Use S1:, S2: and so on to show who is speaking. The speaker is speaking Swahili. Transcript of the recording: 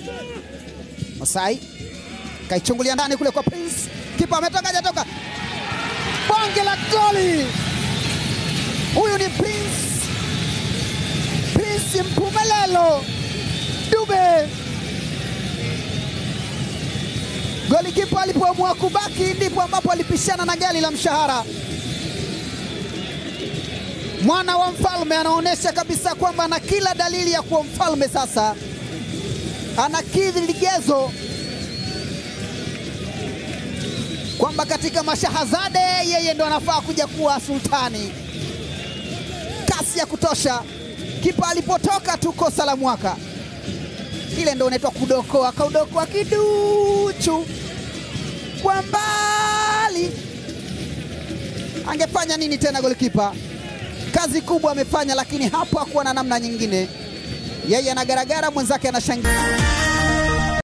S1: Masai kaichungulia ndani kule kwa Prince, kipa ametoka hajatoka, bonge la goli! Huyu ni Prince, Prince Mpumelelo Dube. Golikipa alipoamua kubaki ndipo ambapo alipishana na gari la mshahara. Mwana wa mfalme anaonyesha kabisa kwamba ana kila dalili ya kuwa mfalme sasa, anakidhi ligezo kwamba katika mashahazade yeye ndo anafaa kuja kuwa sultani. Kasi ya kutosha, kipa alipotoka tu kosa la mwaka kile ndo unaitwa kudokoa, kaudokoa kiduchu kwa mbali. Angefanya nini tena golikipa? Kazi kubwa amefanya, lakini hapo hakuwa na namna nyingine. Yeye anagaragara, mwenzake anashangilia.